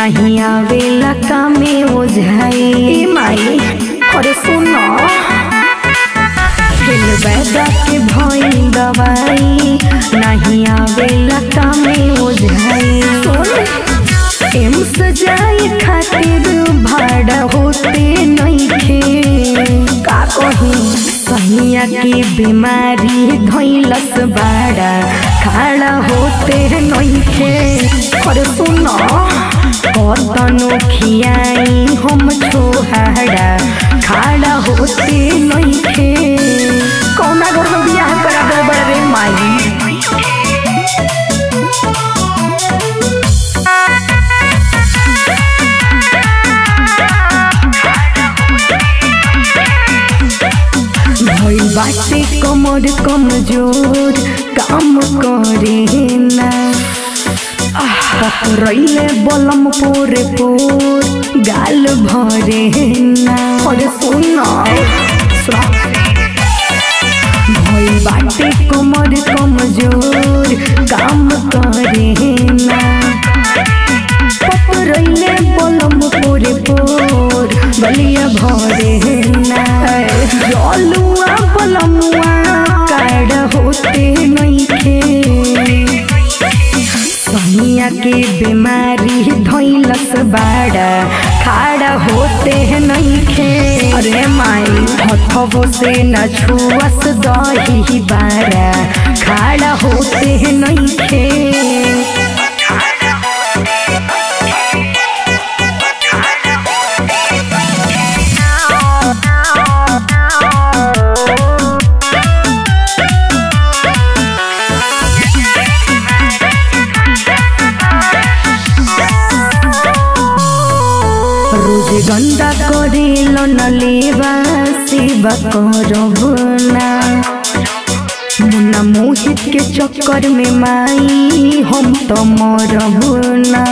नहीं आवेला कामे ओझाई माई अरे सुनो दिल बैदा के भइल दवाई नहीं आवेला कामे ओझाई सुन एम्स जाए खातिर भाड़ा होते नइखे का कही सहिया के बीमारी धइलस बाड़ा खाड़ा होते नइखे अरे सुन कतनो खियाई हम छोहाड़ा खाड़ा होते नइखे कौना घर में बियाह करा दे बड़ा रे माई भइल बाटे कमर कमजोर काम करे ना पकड़ैले बलम पोरे पोर गाल भरे ना अरे सुन भइल बाटे कमर कमजोर काम करे ना पकड़ैले बलम पोरे पोर बलिया भरे ना जलुआ बलमुआ काड़ होते नइखे सहिया के बीमारी धइलस बाड़ा खाड़ा होते नइखे अरे माई हथबो से न छुअस दही बाड़ा खाड़ा होते नइखे रोज गंदा करेल न लेवा सेवा करब ना मुन्ना मोहित के चक्कर में माई हम तो मरब ना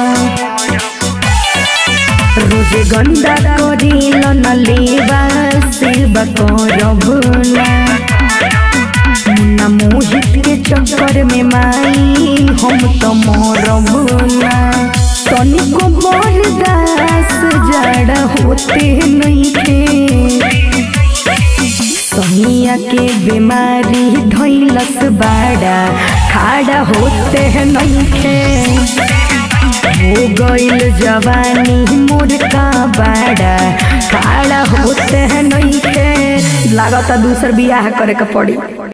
रोज गंदा करेल न लेवा सेवा करब ना मुन्ना मोहित के चक्कर में माई हम तो मरब ना तनिको बरदास जड़ होते नइखे सहिया के बीमारी धइलस बाड़ा खाड़ा होते नइखे हो गइल जवानी मोर का बाड़ा खाड़ा होते नइखे लागता दूसर बियाह करे के पड़ी